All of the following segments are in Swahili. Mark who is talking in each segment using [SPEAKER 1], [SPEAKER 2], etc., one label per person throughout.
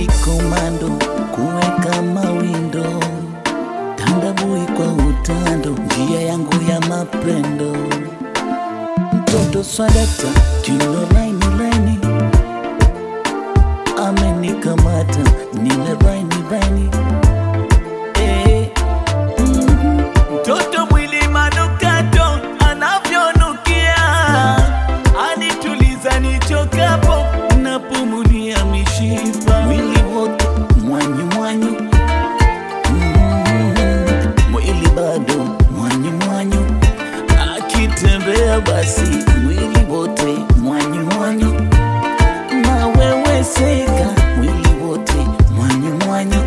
[SPEAKER 1] kikomando kuweka mawindo tandabui kwa utando njia yangu ya mapendo mtoto swadata kilo laini laini amenikamata nile baini baini eh. Mhm. Mtoto mwili manukato anavyonukia, anituliza nichokapo, napumulia mishipa, mwili wote mwanyu mwanyu, Mm, mwili bado mwanyu mwanyu, akitembea basi mwili wote mwanyu mwanyu, na wewe seka mwili wote mwanyu mwanyu.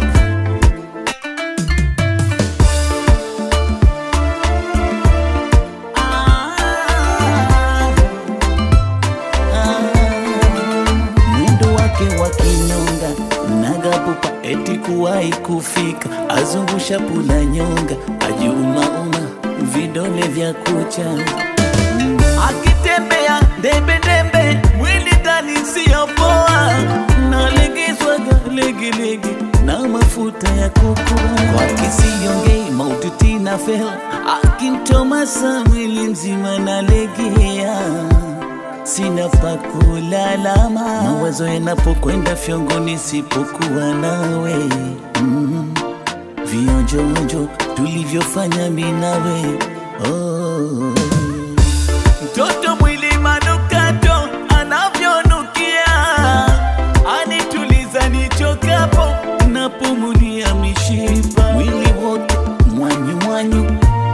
[SPEAKER 1] mwendo wake wa kinyonga nagapupa eti kuwahi kufika azungusha pula nyonga ajumauma vidole vya kucha akitembea ndembendembe mwili ndani siyopoa nalegezwaga legelege na mafuta ya kukua kwa kisiyongei maututi na fel akimtomasa mwili mzima nalegea sina pa kulalama, mawazo yanapokwenda fyongo nisipokuwa nawe mm. Vionjoonjo tulivyofanya mi nawe oh. Mtoto mwili manukato anavyonukia, anituliza nichokapo, napumulia mishipa, mwili wote mwanyu mwanyu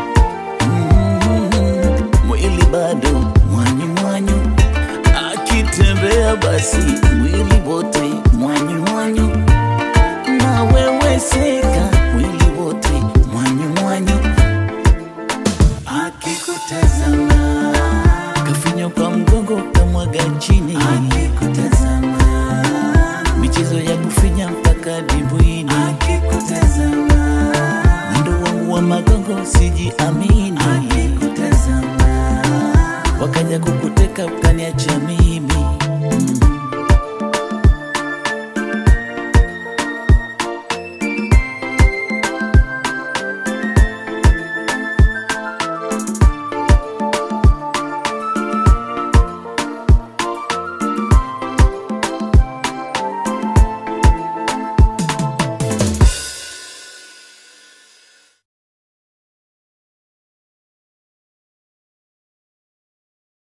[SPEAKER 1] Mm, mwili bado mwanyu mwanyu, akitembea basi mwili wote mwanyu mwanyu, na wewe seka mwili wote mwanyu mwanyu, akikutazama kafinya kwa mgongo kamwaga chini, akikutazama michezo ya kufinya mpaka dimbwini, akikutazama mwendo wangu wa magongo sijiamini, akikutazama wakaja kukuteka ukaniacha mimi